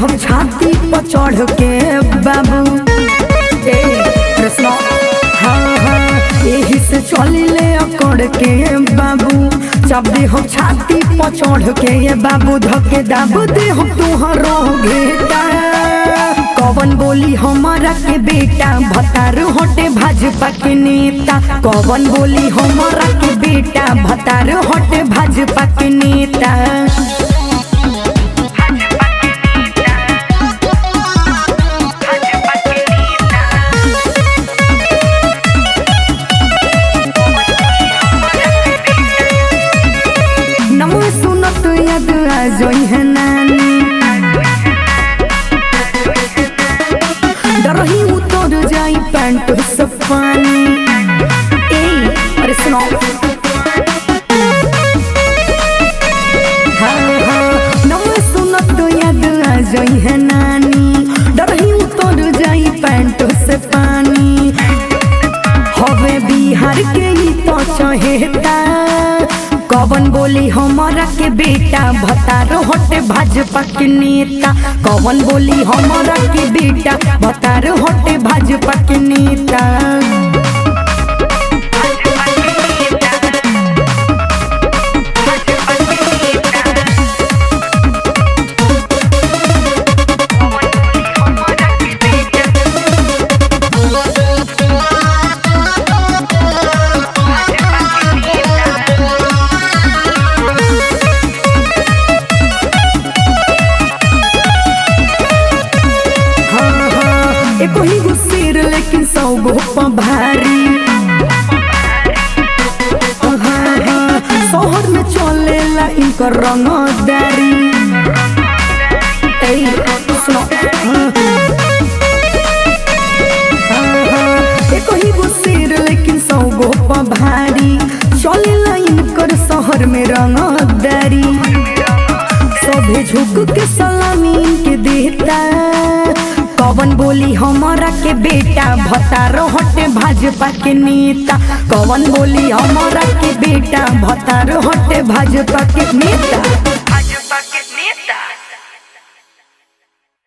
हम छाती पर चढ़ के बाबू ए कृष्ण हाँ हाँ यही से चलिले अकड़ के बाबू जब दे हम छाती पर चढ़ के ये बाबू धके दाबू दे हम तुहरो घेटा कवन बोली हमारा के बेटा भतार हटे भाजपा के नेता कवन बोली हमारा के बेटा भतार हटे भाजपा के नेता नमो सुनत यद आ जोई है नानी डरही उतर जाई पैंट से पानी ए अरे सुनो हाँ हाँ नमो सुनत यद आ जोई है नानी डरही उतर जाई पैंट से पानी हवे बिहार के ही तो चहेता कवन बोली हमारा के बेटा भतारो हटे भाजपा के नेता कवन बोली हमारा के बेटा भतारो हटे भाजपा के नेता हाँ हाँ एको ही गो सिर लेकिन सौ गो पा भारी हाँ हाँ शहर में चलेला इनकर रंगदारी ए सुनो हाँ हाँ हाँ एको ही गो सिर लेकिन सौ गो पा भारी चलेला इनकर शहर में रंगदारी सभे झुक के सलामी के देता कवन बोली हमारा के बेटा भतारो हटे भाजपा के नेता कवन बोली हमारा के बेटा भतारो हटे भाजपा के नेता